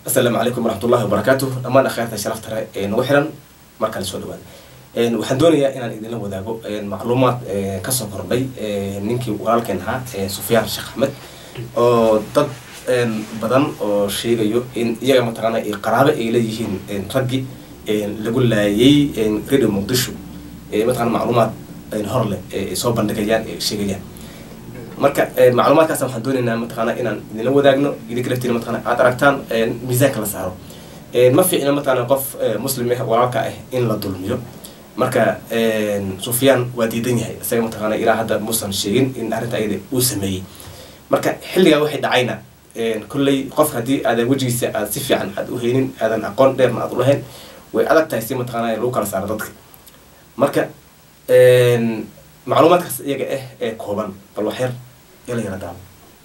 asalaamu calaykum waraxmatullahi wabarakaatuh dhammaan akhaarta sharafta ee nagu xiran markale soo dhawaada waxaan doonayaa inaan idinla wadaago macluumaad kasoo kordhay ninkii walaalkeen ahaa sufyaan sheekh axmed oo dad badan oo sheegayo in iyaga mataqaana qaraabo ay leeyihiin raggi lagu laayay radio muqdisho mataqana macluumaad hor leh ay soo bandhigayaan ee sheegayaan marka macluumaadkaas waxaan doonaynaa mataqaana inaan idinla wadaagno idinka laftiina mataqana aad aragtaan miisaanka la saaro ma fiicna mataqana qof muslim ah walaalka ah in la dulmiyo marka sufyaan waa diidan yahay isaga mataqaana ilaa hadda muusan sheegin in arrinta ayada uu sameeyey marka xilligaa waxay dhacayna kolley qof haddii aadan wejigiisa aad si fiican aad u haynin aadan aqoon dheerna aad u lahayn way adag tahay si mataqaana lagu kala saaro dadka marka macluumaadkaas iyaga ah ee kooban bal waxyar ila yara daabo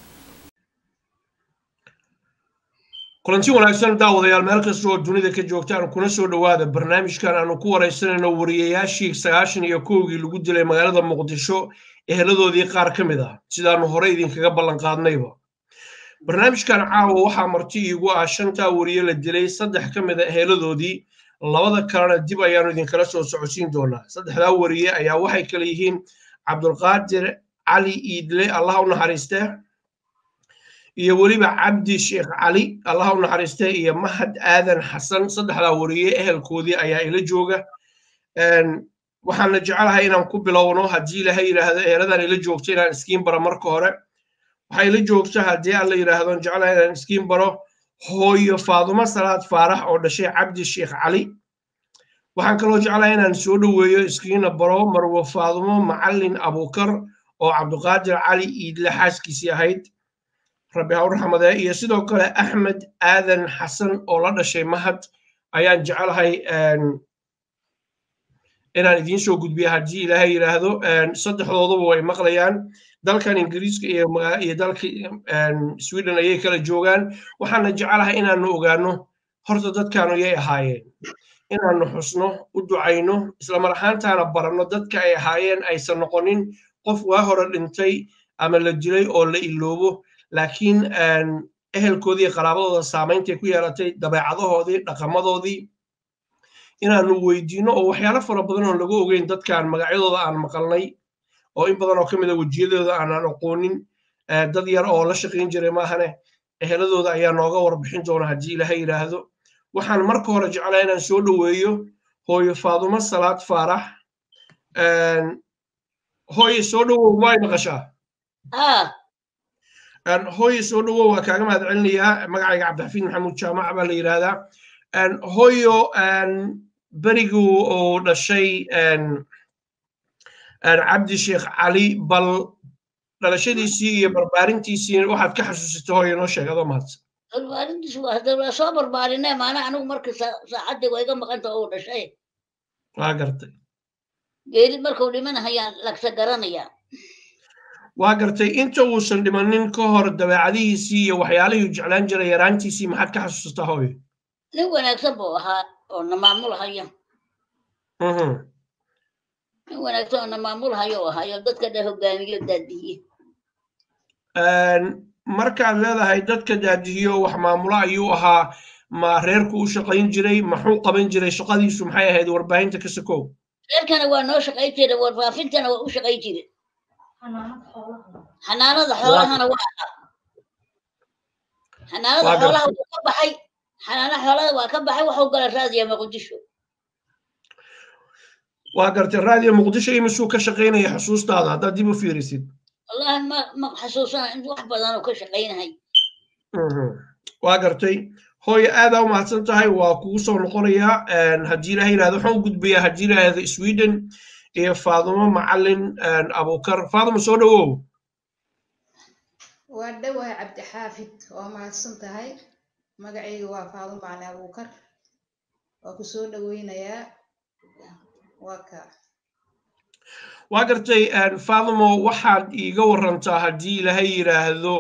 kulanti wanaagsan daawadayaal meel kasta oo dunida ka joogtaan kuna soo dhowaada barnaamijkan aanu ku waraysanayno wariyayaashii sagaashan iyo kowgii lagu dilay magaalada muqdisho eheladoodii qaar ka mid ah sidaanu hore idinkaga ballan qaadnayba barnaamijkan caawa waxaa marti iigu ah shantaa wariye la dilay saddex ka mid a eheladoodii labada kalena dib ayaanu idinkala soo socodsiin doonaa saddexdaa wariye ayaa waxay kale yihiin cabdulqaadir cali iidle allah u naxariiste iyo weliba cabdi sheekh cali allah u naxariiste iyo mahad aadan xasan saddexdaa wariye ehelkoodii ayaa ila jooga waxaana jecelahay inaan ku bilowno haddii ilaahay yidhaahdo eeladan ila joogto inaan iskiin baro marka hore waxaa ila joogta haddii alla yidhaahdo jecelahay inaan iskiin baro hooyo faadumo salaad faarax oo dhashay cabdi sheekh cali waxaan kaloo jeclahay inaan soo dhoweeyo iskiina baro marwo faadumo macallin abuukar oo cabduqaadir cali iidle xaaskiisii ahayd rabbi ha u raxmadee iyo sidoo kale axmed aadan xasan oo la dhashay mahad ayaan jecelahay inaan idiin soo gudbiya haddii ilaahay yidhaahdo saddexdooduba way maqlayaan dalkan ingiriiska iyo dalka sweden ayay kala joogaan waxaana jecelahay inaanu ogaano horta dadkaanu yay ahaayeen inaanu xusno u ducayno islamar ahaantaana baranno dadka ay ahaayeen aysan noqonin qof waa hore dhintay ama la dilay oo la iloobo laakiin ehelkoodii qaraabadooda saameyntay ku yeelatay dabeecadahoodii dhaqamadoodii inaanu weydiino oo waxyaalo fara badan oo lagu ogeyn dadkan magacyadooda aan maqalnay oo in badan oo ka mid a wejiyadooda aanaan aqoonin dad yar oo la shaqayn jiray maahane eheladooda ayaa nooga warbixin doona haddii ilaahay yidhaahdo waxaan marka hore jeclaa inaan soo dhoweeyo hooyo faadumo salaad faarax hooye soo dhowow maay maqashaa hooye soo dhowow waa kaaga mahad celinayaa magacayga cabdixafiid maxamuud jaamac baa la yidhaahdaa hooyo berigu uu dhashay cabdi sheekh cali bal dhalashadiisii iyo barbaarintiisii waxaad ka xasuusatay hooyo noo sheeg adoo mahadsan barbaarintiisu waa soo barbaarinay maana anigu markii saacadii waa iga maqanta uu dhashay waa gartay geeri markuu dhimanahayaan lagsa garanayaa waa gartay inta uusan dhimanin ka hor dabeecadihiisii iyo waxyaalihii jeclaan jiray yaraantiisii maxaad ka xasuusataa hooyo nin wanaagsan buu ahaa oo na maamulhaya nin wanaagsan oo na maamulhayo oo ahayo dadka dha hogaamiyo daadihiye markaad leedahay dadka daadihiyo wax maamulo ayuu ahaa ma reerku u shaqayn jiray maxuu qaban jiray shaqadiisu maxay ahayd warbaahinta ka sakow reerkana waa noo shaqayn jiray warfaafintana waa u shaqayn jiray xanaanada xoolahana waa ahaa xanaanada xoolaha wuu ka baxay xanaana xoolada waa ka baxay waxuu gala raadiya muqdisho waa gartay raadiyo muqdisho imisuu ka shaqaynaya xusuustaada haddaad dib u fiirisid wallahi ma ma xasuusana in wax badan uu ka shaqaynahay waa gartay hooyo aadaa u mahadsan tahay waa kugu soo noqonayaa haddii ilaha yidhahdo waxaan u gudbayaa haddii ilaahdo sweden iyo faadumo macallin abuukar faadumo soo dhowow waa dhowahay cabdixaafid waa mahadsan tahay magacayga waa faadumo macallin abuukar waa ku soo dhoweynayaa waa ka waa gartay faadumo waxaad iiga warantaa haddii ilaahay yidhaahdo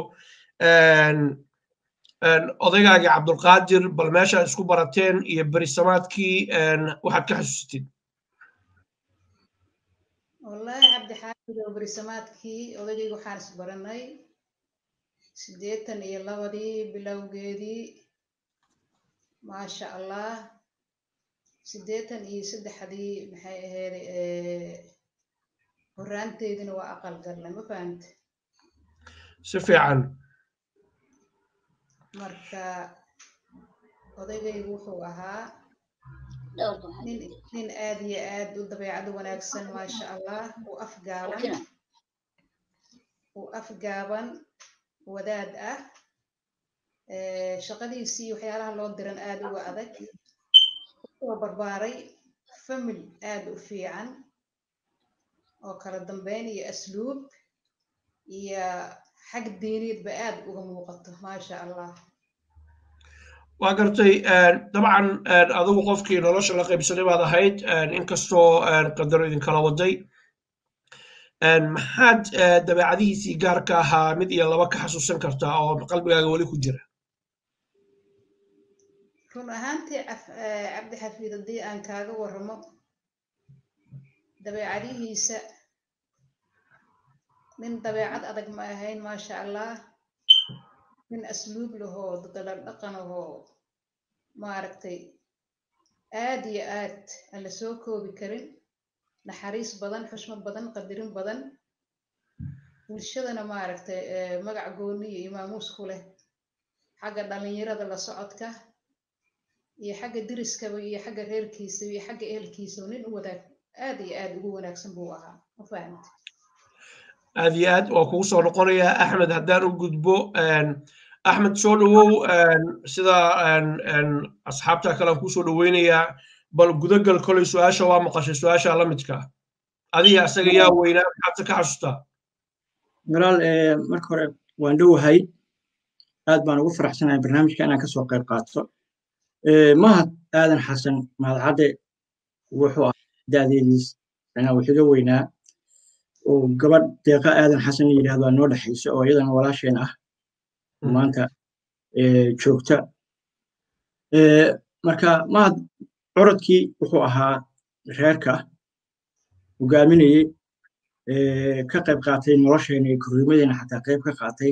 odaygaagii cabdulqaadir bal meeshaad isku barateen iyo berisamaadkii waxaad ka xasuusatid wallaahi cabdixaafid oo berisamaadkii odaygayga waxaan is baranay siddeetan iyo labadii bilowgeedii maasha allah siddeetan iyo saddexdii maxay ahayd horaanteedina waa aqal galnay ma fahamte si fiican marka odaygaygu wuxuu ahaa nin nin aad iyo aad u dabeecad wanaagsan maasha allah uu afgaaban uu afgaaban wadaad ah shaqadiisii waxyaalaha loo diran aad uga adag wuxuu barbaaray famil aad u fiican oo kala dambeyn iyo asluub iyo xag diiniidba aad uga muuqato maasha allah waa gartay dabcan adigu qofkii nolosha la qaybsaday baad ahayd inkastoo qadaro idinkala waday maxaad dabeecadihiisii gaarka ahaa mid iyo laba ka xasuusan kartaa oo qalbigaaga weli ku jira run ahaantii cabdi xafiid haddii aan kaaga warramo dabeecadihiisa nin dabeecad adag ma ahayn maasha allah nin asluub lahoo dadadhan dhaqan ahoo maaragtay aad iyo aad aan la soo koobi karin naxariis badan xushmad badan qadirin badan bulshadana maaragtay magac gooni iyo imaamuus ku leh xagga dhallinyarada la socodka iyo xagga diriskaba iyo xagga reerkiisaba iyo xagga ehelkiisaba nin u wadaag aad iyo aad ugu wanaagsan buu ahaa ma fahamta aad iyo aad waa kugu soo noqonayaa axmed haddaan u gudbo axmed soo dhowow sida asxaabta kale aan kusoo dhoweynayaa bal gudagal kolay su-aasha waa maqashay su-aasha la midka adiga asaga yaa weynaa maxaadse ka xasuustaa walaal marka hore waan dhowahay aad baan ugu faraxsanahay barnaamijka inaan kasoo qayb qaato mahad aadan xasan mahadcadde wuxuu ahaa da'deediis anaa wuxiga weynaa oo gabadh deeqa aadan xasan la yidhahdo noo dhexaysa oo iyadana walaasheen ah maanta joogta marka mahad curadkii wuxuu ahaa reerka hogaaminayey ka qayb qaatay nolosheena iyo korriimadeena xataa qayb ka qaatay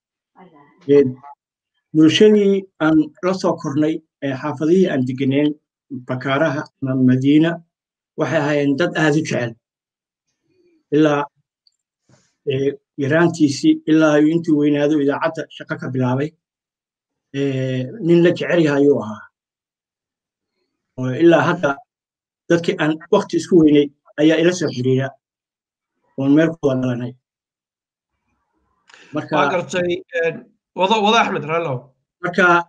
bulshadii aan la soo kornay xaafadihii aan degeneyn bakaaraha ama madiina waxay ahaayeen dad aad u jecel ilaa yaraantiisii ilaa intuu weynaado idaacadda shaqo ka bilaabay nin la jecel yahay ayuu ahaa ilaa hadda dadkii aan wakti isku weynay ayaa ila soo xiriira oon meel ku wada dhalanay marka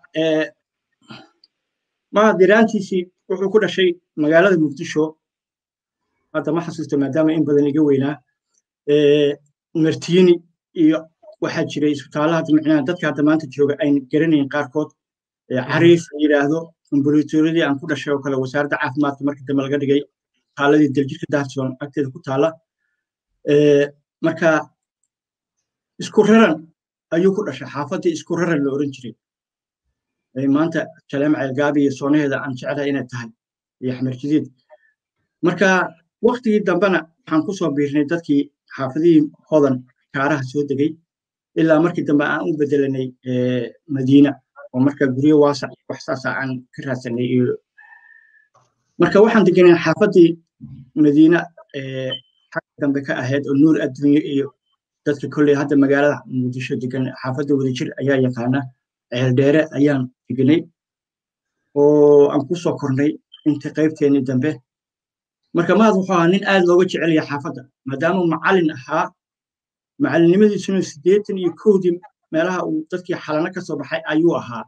mahad yaraantiisii wuxuu ku dhashay magaalada muqdisho hadda ma xasuusto maadaama in badan iga weynaa martiini iyo waxaa jiray isbitaalaha micnaha dadka hadda maanta jooga ayn garanayn qaarkood cariif la yidhaahdo ambulatooriyadii aan ku dhashay oo kale wasaaradda caafimaadka markii dambe laga dhigay taaladii daljirka daharson agteeda ku taala marka isku raran ayuu ku dhashay xaafaddii isku raran la oran jiray maanta jaleem ceelgaabi iyo soonaheeda aan jeclahay inay tahay iyo xamar jadiid marka waktigii dambena waxaan ku soo biirnay dadkii xaafadihii hodan kaaraha soo degay ilaa markii dambe aan u bedelanay madiina oo marka guryo waasac wax saasa aan ka raadsanay iyo marka waxaan deganay xaafaddii madiina xagga dambe ka ahayd oo nuur adduunye iyo dadka kolley hadda magaalada muqdisho degan xaafadda wadajir ayaa yaqaana ceeldheere ayaan deganay oo aan ku soo kornay inta qaybteennii dambe marka mahad wuxuu ahaa nin aad looga jecel yahay xaafadda maadaama macallin ahaa macallinnimadiisuna siddeetan iyo kowdii meelaha uu dadkii xalano ka soo baxay ayuu ahaa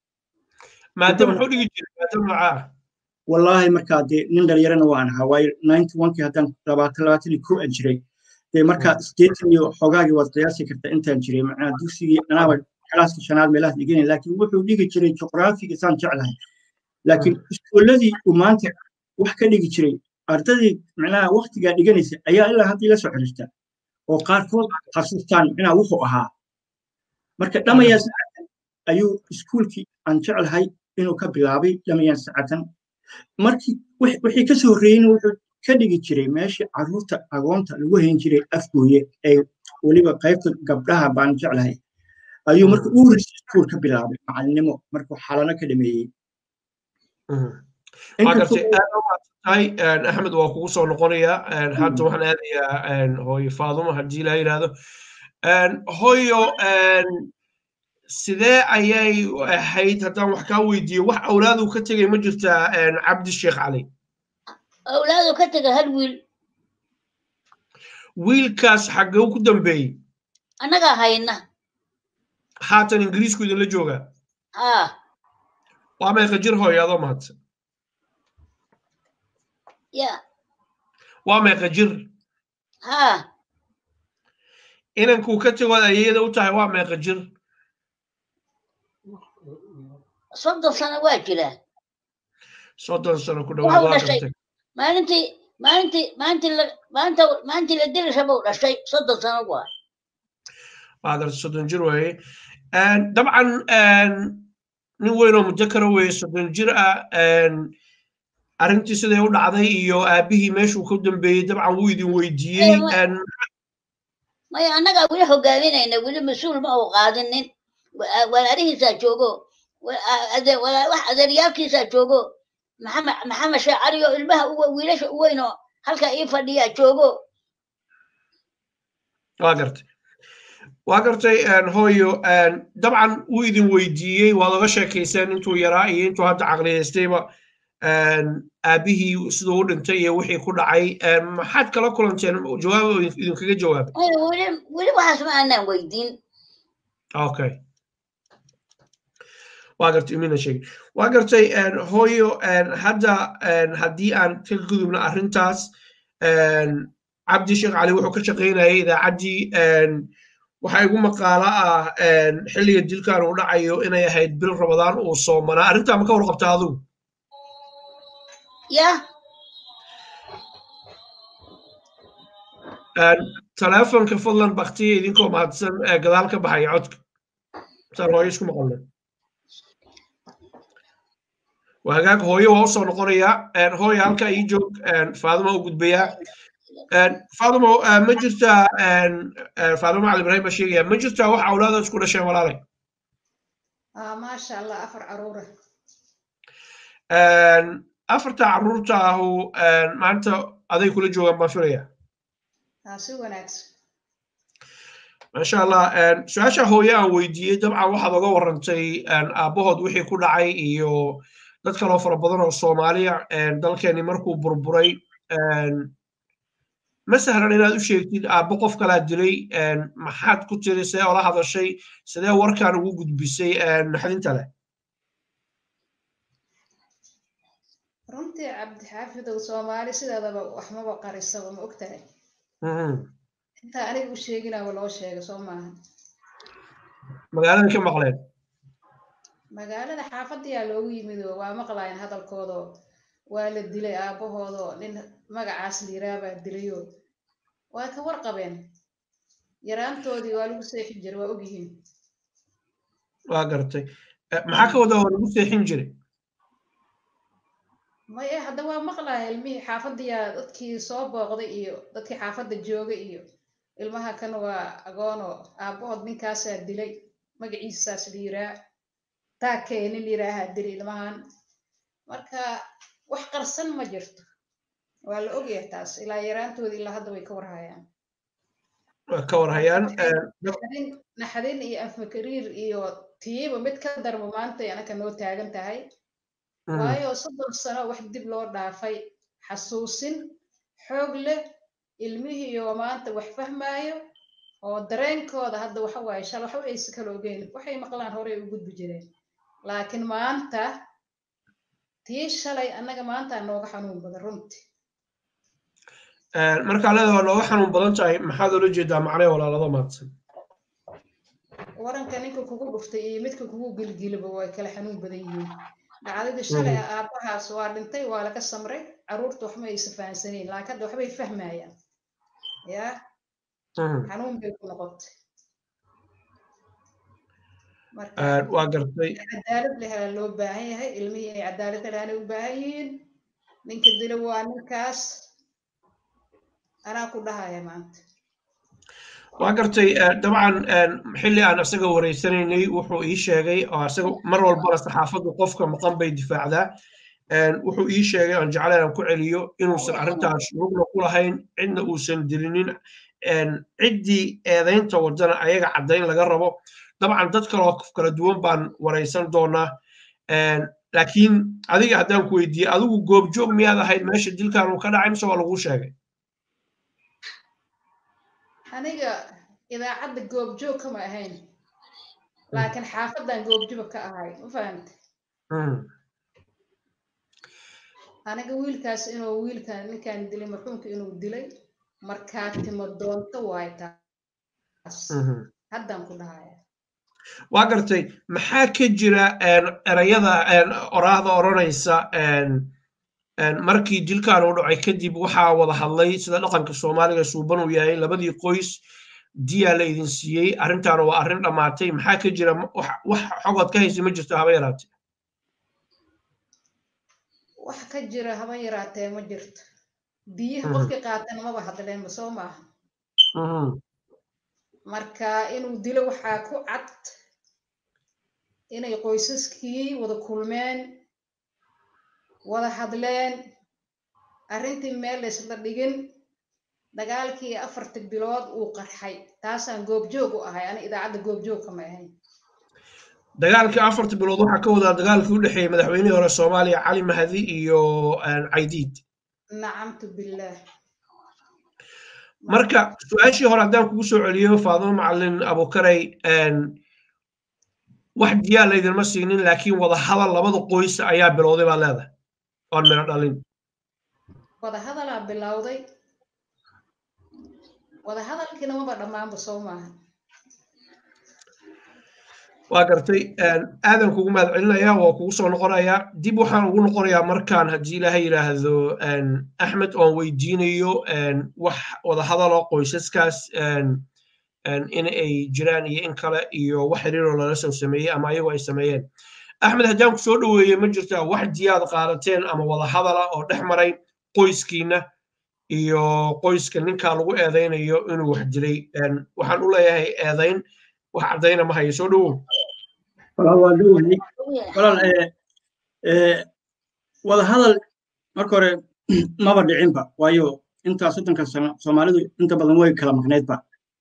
wallaahi markaa dee nin dhalinyarana waan ahaa waayo ninety onkii haddaan labaatan labaatan iyo kow aan jiray dee marka siddeetan iyo xogaagii waad qiyaasi kartaa intaan jiray macnaha dugsigii anaaba kalaaskii shanaad meelahaas dhiganay laakiin wuxuu dhigi jiray juqraafiga saan jeclahay laakiin iskuulladii uu maanta wax ka dhigi jiray ardadii macnaha waktigaa dhiganaysa ayaa ilaa haddii la soo xiriirta oo qaarkood xasuustaan macnaha wuxuu ahaa marka dhamayaan sacatan ayuu iskuulkii aan jeclahay inuu ka bilaabay dhamayaan sacatan markii wixii ka soo horreeyeyna wuxuu ka dhigi jiray meeshii carruurta agoonta lagu hayn jiray afgooye ee weliba qaybta gabdhaha baan jeclahay ayuu marka uurisa iskuul ka bilaabay macalinimo markuu xalano ka dhameeyey waa gartay aad u maadsantahay axmed waa kugu soo noqonayaa hadda waxaan aadayaa hooyo faadumo haddii la yidhaahdo hooyo sidee ayay ahayd haddaan wax kaa weydiiyo wax awlaadu ka tegay ma jirtaa cabdi sheekh cali awlaadu ka tegay hal wiil wiilkaas xaggee ku dambeeyey annagaa hayna haatan ingiriisku idinla joogaa haa waa meeqa jir hooyo adoo mahadsan ya waa meeqa jir haa inankuu ka tegood ayayada u tahay waa meeqa jir soddon sano waa jiraa soddon sano ku Waxa dhawaad uu waa dhashay. gartay maalintii maalintii maalintii la maanta maalintii la dili rabo dhashay soddon sano waa waa gartay soddon jir waaye dabcan nin weyn oo mudakara weeye soddon jir ah arrintii siday u dhacday iyo aabihii meeshuu ka dambeeyey dabcan wuu idin weydiiyey Ee, ma- maya annagaa weli hogaaminayna weli mas-uul ma uu qaadinin Wa- walaalihiisaa joogo wa- a- ade- wala- wax adeeryaalkiisaa joogo maxamed maxamed sheekh cali oo ilmaha uwe- wiilasha u weyn oo halkaa ii fadhiyaa joogo waa gartay waa gartay hooyo dabcan wuu idin weydiiyey waad oga sheekayseen intuu yaraa iyo intuu hadda caqliyaystayba aabihii siduu u dhintay iyo wixii ku dhacay maxaad kala kulanteen jawaab oo idinkaga jawaabay Maya, weli weli waxaas ma aanaan weydiin okay waa gartay imina sheegay waa gartay hooyo hadda haddii aan ka gudubno arrintaas cabdi sheekh cali wuxuu ka shaqaynayay idaacaddii waxaa igu maqaalo ah xilliga dilkan uu dhacayo inay ahayd bil rabadaan uu soomanaa arrintaa ma ka warqabta adigu ya taleefonka fadlan baktiya idinkoo mahadsan ee gadaal ka baxaya codka saan hooyo isku maqalnay waa hagaag hooyo waa usoo noqonayaa hooyo halkaa ii joog faaduma u gudbayaa faadimo ma jirtaa faadimo cali ibrahim baa sheegaya ma jirtaa wax awlaada isku dhasheen walaalay ah maasha allah afar caruura afarta caruurta ahu maanta aday kula joogaan baan filaya ah si wanaagsan maasha allah su-aasha hooye aan weydiiyey dabcan waxaad oga warrantay aabbahood wixii ku dhacay iyo dad kaloo fara badan oo soomaaliya dalkeeni markuu burburay ma sahlan inaad u sheegtid aabbo qof kalaa dilay maxaad ku tiri see ola hadashay sidee warkaan ugu gudbisay naxdinta leh runtii cabdixaafidow soomaali sideedaba waxmaba qarisaba ma ogtahay intaa aniga u sheeginaba loo sheega soo maaha magaalada ka maqleen magaalada xaafadayaa loogu yimid oo waa maqlaayeen hadalkoodoo waa la dilay aabbahoodoo nin magacaas liiraabaa dilayoo waa ka warqabeen yaraantoodii waa lagu seexin jiray waa ogyihiin waa gartay maxaa ka wada oo lagu seexin jiray maya hadda waa maqlaaya ilmihii xaafadayaa dadkii soo booqday iyo dadkii xaafadda jooga iyo ilmaha kan waa agoonoo aabbahood ninkaasaa dilay magaciisaas liiraa taakee nin liiraahaa dilay ilmahan marka wax qarsan ma jirto waa la ogyahay taas ilaa yaraantooda ilaa hadda way ka warhayaan ka warhayaan naxdin naxdin iyo afmakariir iyo tiiba mid ka darbo maanta anaka noo taagan tahay waayo soddon sano wax dib loo dhaafay xasuusin xoog leh ilmihii oo maanta wax fahmaayo oo dareenkooda hadda waxa waaye shal waxba aysa kala ogeyn waxay maqlaan horey u gudbi jireen laakiin maanta tii shalay annaga maanta nooga xanuun badan runtii markaa leeda waa nooga xanuun badan tahay maxaad ula jeedaa macnee walaalado maadsan waranka ninka kugu dhuftay iyo midka kugu gilgilaba way kala xanuun badan yihiin dhacdadii shalay aabbahaas waa dhintay waa laga samray carruurta waxma aysa fahansaneyn laakiin hadda waxbay fahmayaan yaa xanuun bay ku noqotay waa gartay cadaalad lehelaa loo baahan yahay ilmihii inay cadaalad helaanay u baahan yihiin ninka dilo waa ninkaas anaa ku dhahaya maanta waa gartay dabcan xilli aan isaga wareysanaynay wuxuu ii sheegay oo isaga mar walbana saxaafaddu qofka maqan bay difaacdaa wuxuu ii sheegay aan jeclayn aan ku celiyo inuusan arrintaas lugna ku lahayn cidna uusan dilinin ciddii eedaynta wadana ayaga caddayn laga rabo dabcan dad kaloo kala duwan baan waraysan doonaa laakiin adiga haddaan ku weydiiyey adigu goobjoog miyaad ahayd meesha dilkan uu ka dhacay mise waa laguu sheegay aniga idaacadda goobjoog kama ahayn laakiin xaafadan goobjoog ka ahay ma fahamte aniga wiilkaas inuu wiilkan ninkan dilay marxuumka inuu dilay markaa timo doonto waay taas haddaan ku dhahaya waa gartay maxaa ka jira erayada oraahda odhanaysa markii dilkan uu dhacay kadib waxaa wada hadlay sida dhaqanka soomaaliga suuban uu yahay labadii qoys diyaa la idin siiyey arrintaana waa arrin dhammaatay maxaa ka jira wax xogood ka haysa ma jirto haba yaraatee wax ka jira haba yaraatee ma jirto biyaha qofkii qaatana maba hadleenba soo maaha marka inuu dilo waxaa ku cad inay qoysaskii wada kulmeen wada hadleen arrintii meel laysla dhigin dagaalkii afarta bilood uu qarxay taasaan goobjoog u ahay ani idaacadda goobjoog kama ahayn dagaalkii afarta bilood waxaa ka wadaa dagaalkii u dhexeeyey madaxweynihii hore soomaaliya cali mahdi iyo caydiid nacamtu billaah marka su-aashii hore haddaan kugu soo celiyo faadimo macalin abukaray wax diyaa laydinma siinin laakiin wada hadal labada qoys ayaa bilowday baa leedahay oon miro dhalin wada hadalaa bilowday wada hadalkiina maba dhammaanba soo maaha waa gartay aadan kugu mahad celinaya waa kugu soo noqonayaa dib waxaan ugu noqonayaa markaan haddii ilaaha yidhaahdo axmed oon weydiinayo wax wada hadalo qoysaskaas in ay jiraan iyo in kale iyo wax xiriiroo lala soo sameeyey ama ayagu ay sameeyeen axmed haddaan ku soo dhoweeye ma jirtaa wax diyaad qaadateen ama wada hadala oo dhex maray qoyskiina iyo qoyska ninkaa lagu eedaynayo inuu wax dilay waxaan u leeyahay eedayn wax caddayna ma hayo soo dhowow walaal waa dhowahay walaal wada hadal marka hore maba dhicinba waayo intaa soddonka sano soomaalidu inta badan way kala maqnaydba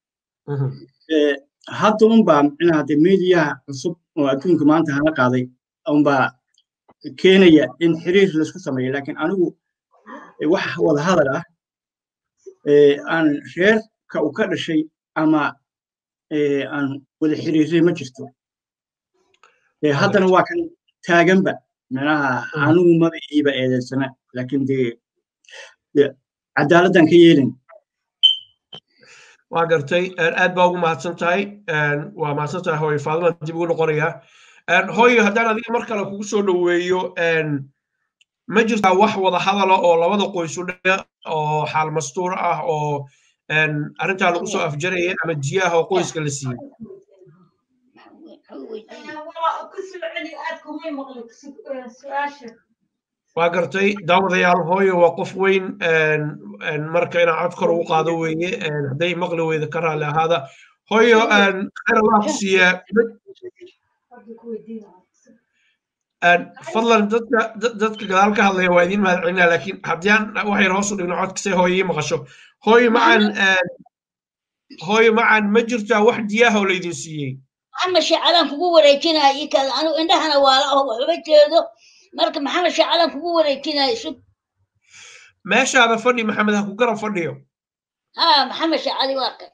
hadda unbaa micnaha de mediyaha cusub oo adduunka maanta hala qaaday unbaa keenaya in xiriir laisku sameeyo laakiin anigu wax wada hadal ah aan reerka u ka dhashay ama aan wada xiriiray ma jirto haddana waa kan taaganba micnaha anigu maba iiba eedeysana laakiin dee cadaaladdan ka yeelin waa gartay aad baa ugu mahadsan tahay waa mahadsan tahay hooyo faadima dib ugu noqonayaa hooyo haddaan adiga mar kale kugu soo dhoweeyo ma jirtaa wax wada hadala oo labada qoys u dhe oo xaal mastuur ah oo arrintaa lagu soo afjaraya ama jiyaha oo qoyska la siiyey waa gartay daawadayaal hooyo waa qof weyn marka inaan cod kor ugu qaado weeye hadday maqli weyda ka raalli ahaada hooyo khayr allah ku siiyaa fadlan dadka dadka gadaal ka hadlaya waa idiin mahad celinaa laakiin haddii aan wax yar hoos u dhigno codkase hooyo ii maqasho hooyo macan hooyo macan ma jirtaa wax diyaha oo laydin siiyey maxamed shacalaan kugu wareejinaya ii kaada anigu indhahana waala oo waxuma jeedo marka maxamed shacalaan kugu wareejinaya sug meeshaada fadhi maxamed ha ku garab fadhiyo ha maxamed shacali waa kan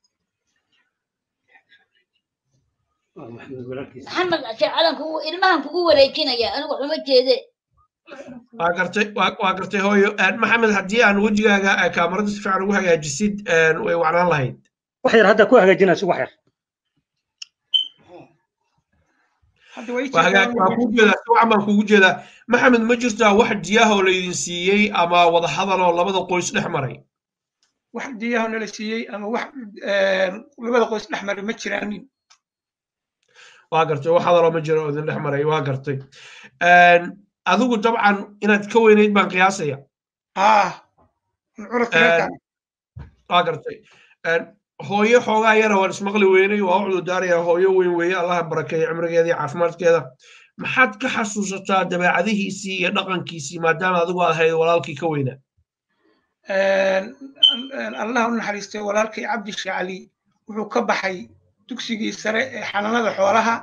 maxamed shacalaan kugu ilmahan kugu wareejinaya anigu waxuma jeede waa gartay waa gartay hooyo maxamed haddii aan wejigaaga kaamarada si fiican ugu hagaajisid way wacnaan lahayd wax yar hadda ku hagaajinayso wax yar waa kugu jeedaa si wacan baan kugu jeedaa maxamed ma jirtaa wax diyaha oo laydin siiyey ama wada hadal oo labada qoys dhex maray wax diyaha nala siiyey ama wax labada qoys dhex maray ma jiraanin waa gartay wax hadaloo ma jiro oo idin dhex maray waa gartay adigu dabcan inaad ka weynayd baan qiyaasaya waa gartay hooyo xoogaa yara waan ismaqli weynay waa u cududaaraya hooyo weyn weeye allaha barakeeya cimrigeeda iyo caafimaadkeeda maxaad ka xasuusataa dabeecadihiisii iyo dhaqankiisii maadaama adigu aad ahayd walaalkii ka weynaa allah u naxariistay walaalkay cabdi shacali wuxuu ka baxay dugsigii sare ee xanaanada xoolaha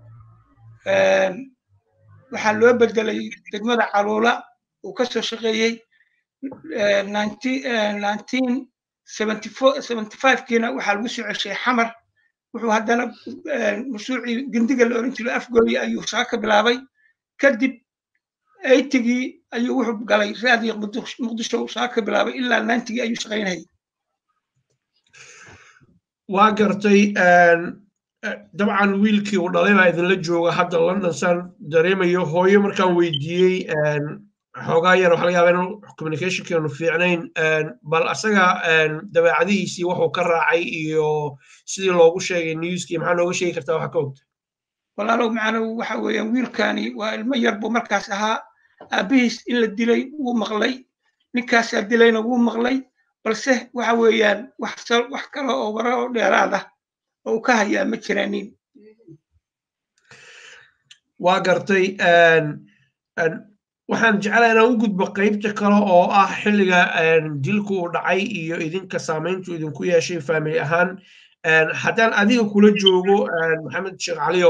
waxaa loo bedelay degmada caluula uu ka soo shaqeeyey kiina waxaa lagu soo ceshay xamar wuxuu haddana mashruucii gendiga la oran jiray afgooye ayuu shaqo ka bilaabay kadib eytigii ayuu wuxuu galay raadiyo muqdisho shaqo ka bilaabay ilaa naantigii ayuu shaqaynayay waa gartay dabcan wiilkii uu dhalay baa idinla jooga hadda london saan dareemayo hooyo markaan weydiiyey xoogaa yar waxa laga yaabaa inuu communicationkeenu fiicnayn bal asaga dabeecadihiisii wuxuu ka raacay iyo sidii loogu sheegay newskii maxaa nooga sheegi kartaa waxa ka ogta walaalow macanow waxa weeyaan wiilkani waa ilmo yar buu markaas ahaa aabihiis in la dilay wuu maqlay ninkaasaa dilayna wuu maqlay balse waxa weeyaan wax wax kale oo wara oo dheeraad ah oo uu ka hayaa ma jiraanin waa gartay waxaan jeclaa inaan u gudbo qaybta kale oo ah xilliga dilku uu dhacay iyo idinka saamayntu idinku yeeshay faamili ahaan haddaan adiga kula joogo maxamed sheekh caliyow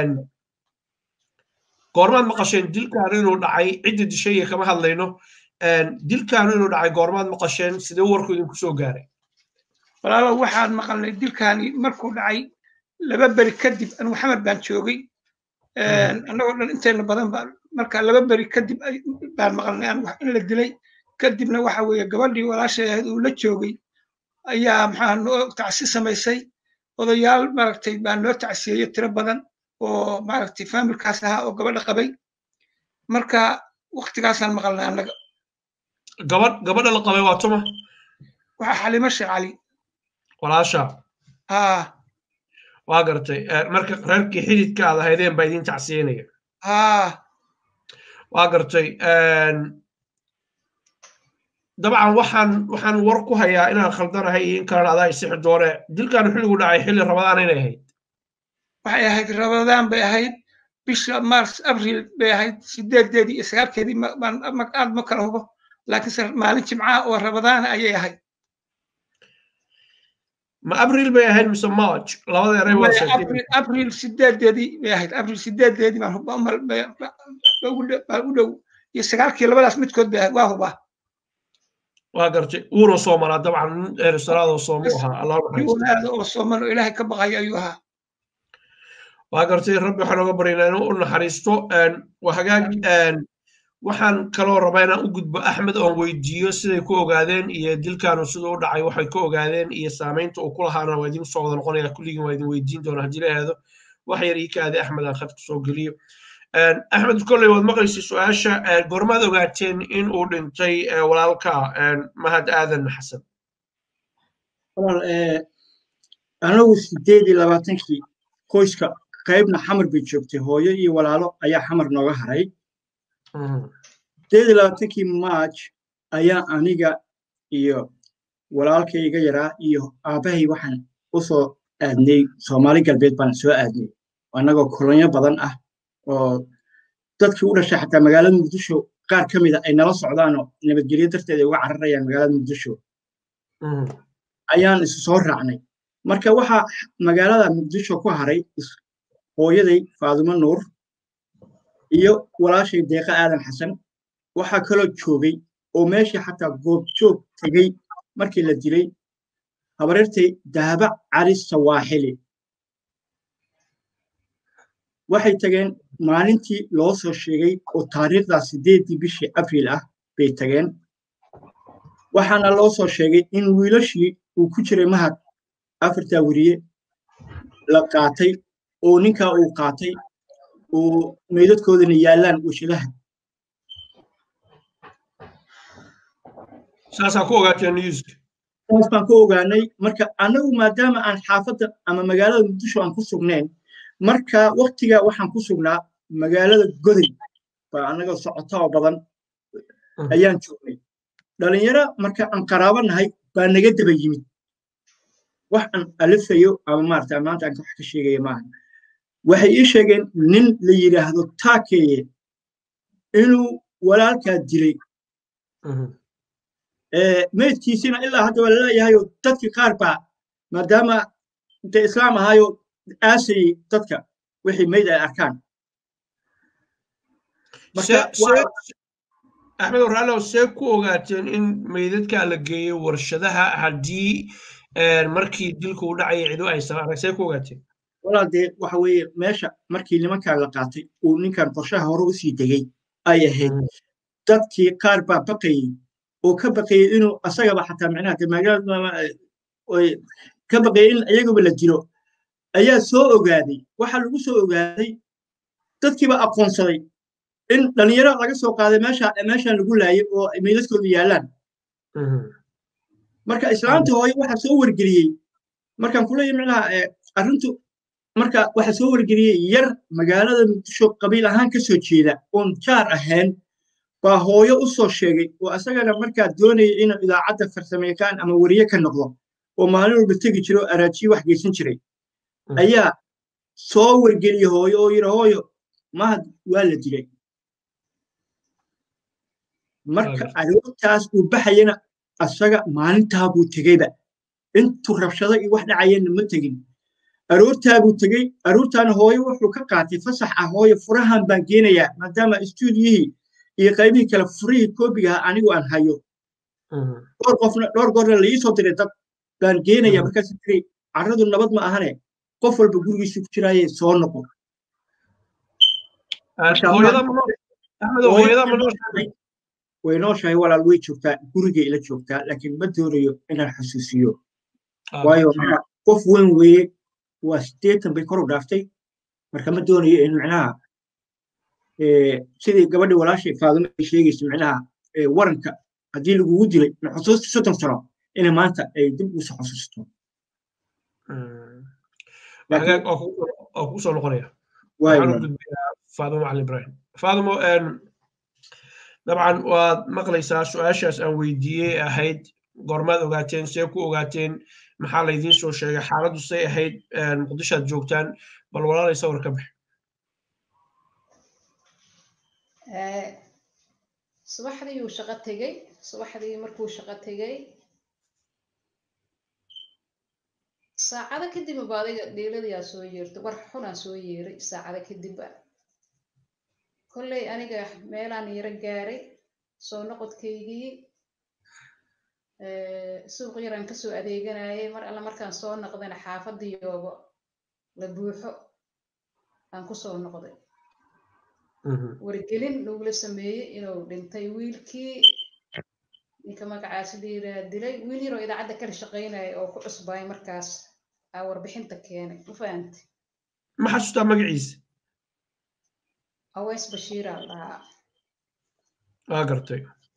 goormaad maqasheen dilkaanu inuu dhacay cidda dishay iyo kama hadlayno dilkaanu inuu dhacay goormaad maqasheen sidee warku idinku soo gaaray walaalow waxaan maqalnay dilkaani markuu dhacay laba beri kadib anu maxamed baan joogay annagoo dhan inteena badan baa marka laba beri kadib baan maqalnay an in la dilay kadibna waxa weeye gabadhii walaashay ahayd uu la joogay ayaa maxaa noo tacsi samaysay odayaal maaragtay baa noo tacsiyeeyey tiro badan oo maaragtay faamilkaas ahaa oo gabadha qabay marka waktigaasaan maqalnay annaga gabadh gabadha la qabay waa tuma waxaa xalimo sheekh cali walaasha haa waa gartay marka reerkii xididka aad ahaydeen baa idin tacsiyenaya haa waa gartay dabcan waxaan waxaan war ku hayaa inaan khaldanahay iyo in kalena adaa isixi doone dilkan xilligu dhacay xilli rabadaan inay ahayd waxay ahayd rabadaan bay ahayd bisha mars abril bay ahayd sideedeedii iyo sagaalkeedii aad ma kala hubo laakiinse maalin jimcaha oo rabadaana ayay ahayd ma abril bay ahayd mise march labada eray waa sheegtay abril sideedeedii bay ahayd abril sideedeedii baan huba u dhow iyo sagaalkii labadaas midkood bay ahayd waa hubaa waa gartay uuna soomalaa dabcan nin erisalaadoo soomo ahaa allah unaada oo sooman oo ilaahay ka baqaya ayuu ahaa waa gartay rabbi waxaan oga baryaynaa inuu u naxariisto waa hagaag waxaan kaloo rabaa inaan u gudbo axmed oon weydiiyo siday ku ogaadeen iyo dilkaanu siduu u dhacay waxay ku ogaadeen iyo saamaynta uu ku lahaana waa idin soo wada noqonaya kulligiin waa idin weydiin doonaa haddii la ahaado wax yar ii kaadi axmed aan khadka soo geliyo axmed kolley waad maqlaysay su-aasha goormaad ogaateen in uu dhintay walaalka mahad aadan xasan anagu sideed iyo labaatankii qoyska qaybna xamar bay joogtay hooyo iyo walaalo ayaa xamar nooga haray sideed iyo labaatankii march ayaa aniga iyo walaalkay iga yaraa iyo aabbahay waxaan u soo aadnay soomaali galbeed baan soo aadnay annagoo kolonyo badan ah oo dadkii u dhashay xataa magaalada muqdisho qaar ka mida ay nala socdaanoo nabadgelyo darteed ay uga cararayaan magaalada muqdisho ayaan isu soo raacnay marka waxaa magaalada muqdisho ku haray hooyaday faadumo nuur iyo walaashay deeqa aadan xasan waxaa kaloo joogay oo meeshii xataa goobjoog tegey markii la dilay habareertay dahaba cali sawaaxili waxay tageen maalintii loo soo sheegay oo taariikhdaa sideeddii bishii abriil ah bay tageen waxaana loo soo sheegay in wiilashii uu ku jiray mahad afartaa weriye la qaatay oo ninkaa uu qaatay oo meydadkoodana yaallaan washadaha saasaa ku ogaateen newska saas baan ku ogaanay marka annagu maadaama aan xaafadda ama magaalada muqdisho aan ku sugnayn marka waktiga waxaan ku sugnaa magaalada goday baa annaga socota oo badan ayaan joognay dhalinyaro marka aan qaraabo nahay baa naga daba yimid wax aan alifayo ama maarata maanta aan wax ka sheegaya maaha waxay ii sheegeen nin la yidhaahdo taakeeye inuu walaalkaa dilay meydkiisina ilaa hadda waa laleeyahayo dadkii qaar baa maadaama intay islaam ahaayo aasayey dadka wixii meyd ay arkaan axmed waraalow see ku ogaateen in meydadkaa la geeyo warshadaha haddii markii dilku u dhacaya cidu aysan arag see ku ogaateen walaal dee waxa weeye meesha markii nimankan la qaatay uu ninkan qorshaha hore u sii degay ay ahayd dadkii qaar baa baqayey oo ka baqayey inuu asagaba xataa micnaha de magaalada ka baqayey in iyagaba la dilo ayaa soo ogaaday waxaa lagu soo ogaaday dadkiiba aqoonsaday in dhalinyaro laga soo qaaday meesha meeshan lagu laayay oo meydadkoodu yaallaan marka islaamta hooye waxaa soo wargeliyey markaan kuleeyahay micnaha arrintu marka waxaa soo wargeliyey yar magaalada muqdisho qabiil ahaan ka soo jeeda oon jaar ahayn baa hooyo u soo sheegay oo asagana markaa doonaya inuu idaacadda farsamayaqaan ama weriye ka noqdo oo maalin walba tegi jira oo araajiye wax geysan jiray ayaa soo wargeliyey hooyo oo yidhi hooyo mahad waa la dilay marka aroortaas uu baxayana asaga maalintaa buu tegeyba intuu rabshado iyo wax dhacayana ma tegin aroortaa buu tegey aroortaana hooyo wuxuu ka qaatay fasax ah hooyo furahan baan geenayaa maadaama istuudiyihii iyo qaybihii kale furihii koobigaha anigu aan hayo dhowr qofna dhowr goorna la iisoo diray dad baan geenaya markaas tiri carradu nabad ma ahane qof walba gurigiisu ku jiraaye soo noqo way nooshahay walaal way joogtaa gurigay ila joogtaa laakiin ma doonayo inaan xusuusiyo waayo qof weyn weeye waa sideetan bay kor u dhaaftay marka ma doonayo in micnaha sidii gabadhii walaashay faadimo ay sheegaysa micnaha waranka haddii lagugu dilay xusuusta soddon sano inay maanta ay dib usoo xusuusto oo kugu soo noqonaya faadimo macalin ibrahim faadimo dabcan waad maqlaysaa su-aashaas aan weydiiyey ahayd goormaad ogaateen see ku ogaateen maxaa laydiin soo sheegay xaaladdu say ahayd muqdishoad joogtaan bal walaalay sawir ka bax subaxdii uu shaqo tegey subaxdii markuu shaqo tegey saacado kadib ba adiga dhiiladiyaa soo yeertay war xunaa soo yeeray saacado kadibba kolley aniga meelaan yaro gaaray soo noqodkaygii suuq yaraan kasoo adeeganayay mar alle markaan soo noqdayna xaafadiyooba la buuxo aan ku soo noqday wargelin lagula sameeyey inuu dhintay wiilkii ninka magacaasi liiraa dilay wiil yaroo idaacadda kala shaqaynaya oo ku cusbaay markaas aa warbixinta keenay ma fahante ma xasuustaa magaciisa aweys bashiiraa dhahaa waa gartay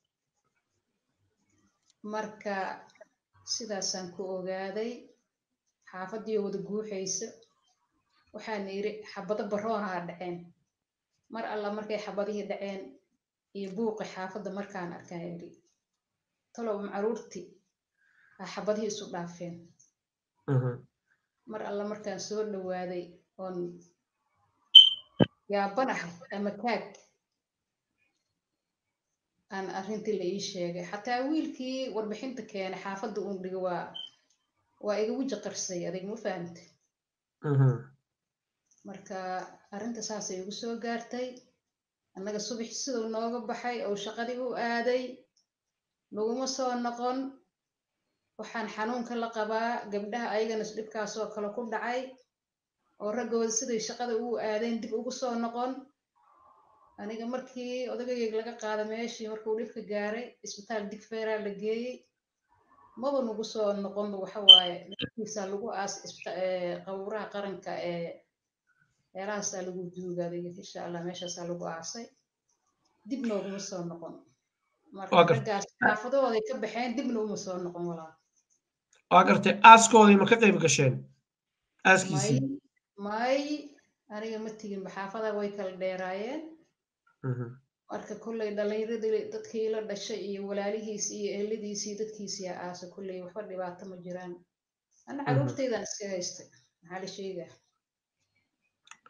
marka sidaasaan ku ogaaday xaafadii wada guuxaysa waxaana yidhi xabado baroonaha dhaceen mar alla markay xabadihii dhaceen iyo buuqi xaafadda markaan arkaan yidhi talow macaruurtii aa xabadihii isu dhaafeen mar alla markaan soo dhowaaday oon yaabanahay ama kaag aan arrintii la ii sheegay xataa wiilkii warbixinta keenay xaafadda uun dhiga waa waa iga weji qarsay adig ma fahamte marka arrinta saasay igu soo gaartay annaga subax siduu nooga baxay oo shaqadii u aaday naguma soo noqon waxaan xanuunka la qabaa gabdhaha ayagana dhibkaasoo kale ku dhacay oo raggooda siday shaqada ugu aadeen dib ugu soo noqon aniga markii odagayg laga qaada meeshii markuu dhibka gaaray isbitaal digfeeraa la geeyey maba nagu soo noqonba waxa waaye dhibkiisaa lagu aas qabuuraha qaranka ee meelahaasaa lagu duugaaday insha allah meeshaasaa lagu aasay dib nooguma soo noqon marka raggaas xaafadahooday ka baxeen dibna uma soo noqon walaa waa gartay aaskoodii ma ka qayb gasheen aaskiisii may aniga ma tiginba xaafada way kala dheeraayeen marka kolley dhallinyaradii dadkii la dhashay iyo walaalihiis iyo eheladiisii dadkiisii aasa kolley waxba dhibaato ma jiraan ana caruurtaydan iska haystay maxaa la sheegaa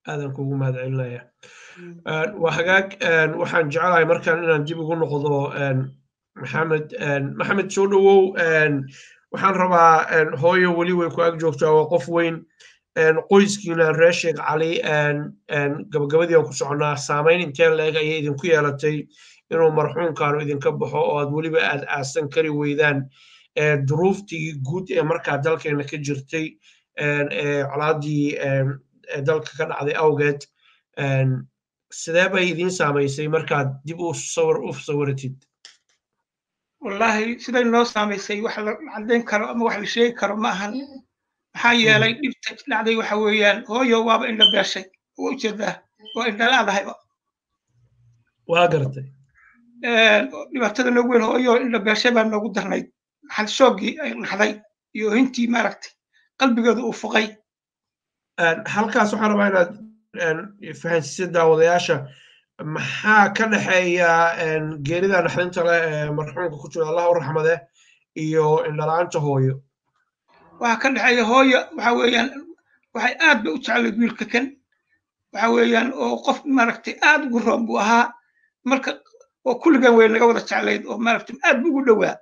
aadan kugu mahad celinaya waa hagaag waxaan jecelahay markaan inaan dib ugu noqdo maxamed maxamed soo dhowow waxaan rabaa hooyo weli way ku ag joogtaa waa qof weyn qoyskiina reer sheekh cali gabagabadii aan ku soconaa saamayn intee leeg ayay idinku yeelatay inuu marxuumkaanu idinka baxo oo aad weliba aad aasan kari weydaan duruuftii guud ee markaa dalkeena ka jirtay colaadii dalka ka dhacday awgeed sidee bay idiin saamaysay markaad dib u sawir u sawiratid wallaahi siday noo saamaysay wax la caddayn karo ama wax la sheegi karo ma ahan maxaa yeelay dhibta dhacday waxa weeyaan hooyo waaba indha beeshay waa ujeedaa waa indhalaadahayba waa gartay dhibaatada noogu weyn hooyo indha beeshay baa noogu darnayd maxal shoogii ay naxday iyo hintii maaragtay qalbigeedu uu fuqay halkaas waxaan rabaa inaad fahansiisid daawadayaasha maxaa ka dhexeeya geerida naxdinta leh ee marxuumka ku jira allah u raxmade iyo indhala-aanta hooyo waxaa ka dhexeeya hooyo waxa weeyaan waxay aad bay u jeclayd wiilka kan waxa weeyaan oo qof maaragtay aad ugu roon buu ahaa marka oo kulligan way naga wada jeclayd oo maaragtay aad buu ugu dhowaa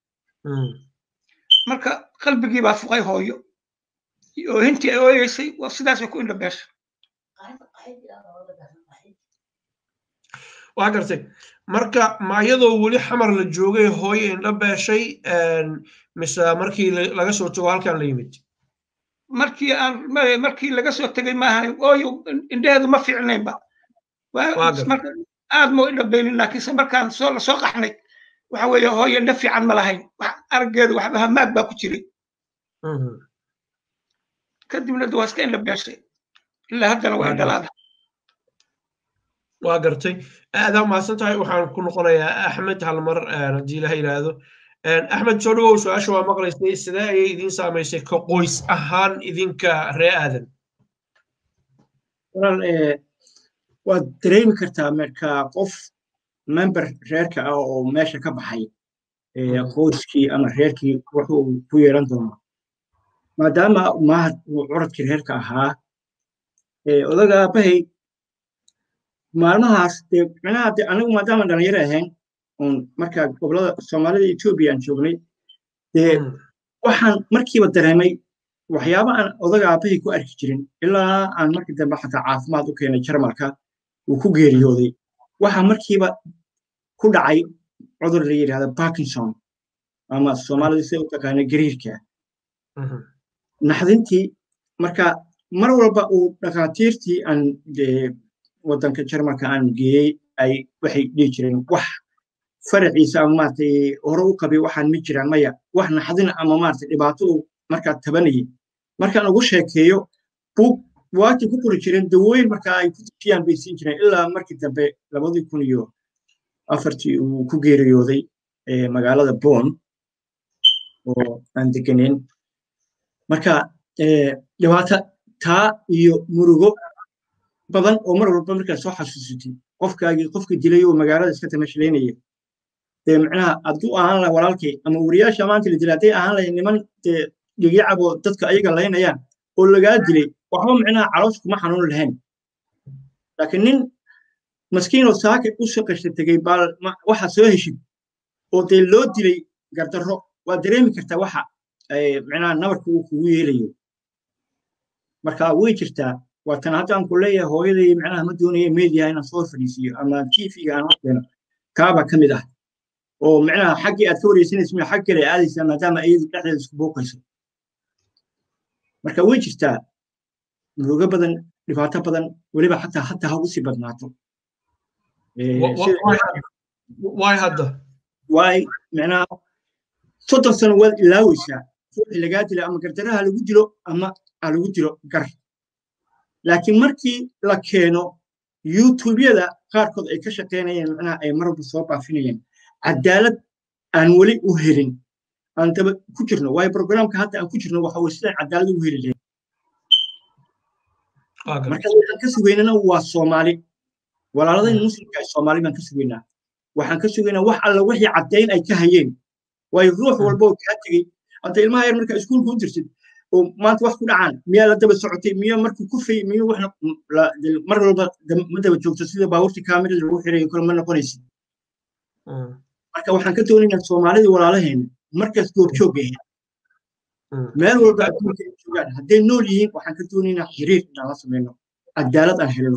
marka qalbigii baa fuqay hooyo oo hintii ay ooyeysay waa sidaasay ku indha beesha waa gartay marka ma iyadoo weli xamar la joogay hooyo indha beeshay mise markii laga soo tago halkan la yimid markii aan markii laga soo tegay maahan ooyo indheheedu ma fiicnaynba aad moo indha beelin laakiinse markaan soo lasoo qaxnay waxa weeye hooyo indha fiican ma lahayn araggeedu waxba hamaag baa ku jiray kadibna waa iska indha beeshay ilaa haddana waa indhalaada waa gartay aadaa mahadsan tahay waxaan ku noqonayaa axmed halmar haddii ilaha yidhaahdo axmed soo dhawow su-aasha waa maqlaysay sidee ayay idiin saamaysay ka qoys ahaan idinka ree aadan walaal waad dareemi kartaa marka qof member reerka ah oo meesha ka baxay qoyskii ama reerkii wuxuu ku yeelan doono maadaama mahad uu curadkii reerka ahaa odaga aabbahay maalmahaas dee micnaha de anigu maadaama dhalinyaro ahayn oon markaa gobolada soomaalida etoobiya aan joognay dee waxaan markiiba dareemay waxyaaba aan odaga aabbahay ku arki jirin ilaa aan markii dambe xataa caafimaad u keenay jarmalka uu ku geeriyooday waxaa markiiba ku dhacay cudur la yidhahda parkinson ama soomaalida sida u taqaana gariirka naxdintii marka mar walba uu dhakhaatiirtii aan waddanka jarmalka aan geeyey ay waxay dhihi jireen wax faraciisa ama maaragtay hore u qabay waxaan ma jiraan maya wax naxdina ama maaragtay dhibaato uu markaa tabanayay markaan ugu sheekeeyo buug waati ku qori jireen dawooyin markaa ay ku tujiyaan bay siin jireen ilaa markii dambe labadii kun iyo afartii uu ku geeriyooday magaalada bon oo aan deganeyn marka dhibaato taa iyo murugo badan oo mar walba markaa soo xasuusatay qofkaagii qofka dilay oo magaalada iska tamashlaynaya dee macnaha hadduu ahaan laha walaalkay ama wariyaasha maanta la dilay hadday ahaan lahayn niman dee dhigyacab oo dadka ayaga laynayaan oo lagaa dilay waxba macnaha caloosh kuma xanuun lahayn laakiin nin maskiinoo saaka u shaqasha tegey baa waxa soo heshid oo dee loo dilay gardarro waa dareemi kartaa waxa macnaha nabarka uu kugu yeelayo marka way jirtaa waa tan haddaan ku leeyahay hooyaday macnaha ma doonaya meediyaha inaan soo fadhiisiyo ama tv-ga aan horkeeno kaaba ka mid ah oo macnaha xaggii aad ka wareysanaysa mia xag kale aadaysaa maadaama iyadu dhexdeeda isku booqayso marka way jirtaa murugo badan dhibaato badan weliba xataa hataa ha usii badnaato waay hadda waay macnaha soddon sano waad ilaaweysaa ruuxi lagaa dilo ama gardaraha lagu dilo ama ha lagu dilo gar laakiin markii la keeno youtubeyada qaarkood ay ka shaqaynayeen macnaha ay marwalba soo baafinayeen cadaalad aan weli u helin aan daba ku jirno waayo programka hadda aan ku jirno waxa weye sidaan cadaalad ugu heli lahayn marka waxaan ka sugaynana waa soomaali walaaladayn muslimka ay soomaali baan ka sugaynaa waxaan ka sugaynaa wax alla wixii caddayn ay ka hayeen waayo ruux walba oo kaa tegey hadda ilmaha yar markaa iskuulka u dirtid oo maanta wax ku dhacaan miyaa la daba socotay miyaa markuu ku fay miyuu wax mar walba ma daba joogto sida baabuurtii kaamirada lagu xirayo kale ma noqonaysid marka waxaan ka doonaynaa soomaalidii walaalaheena markaas goobjoog ahayd meel walba adduunka ay joogaan hadday nool yihiin waxaan ka doonaynaa xiriir inaan la sameyno cadaalad aan helno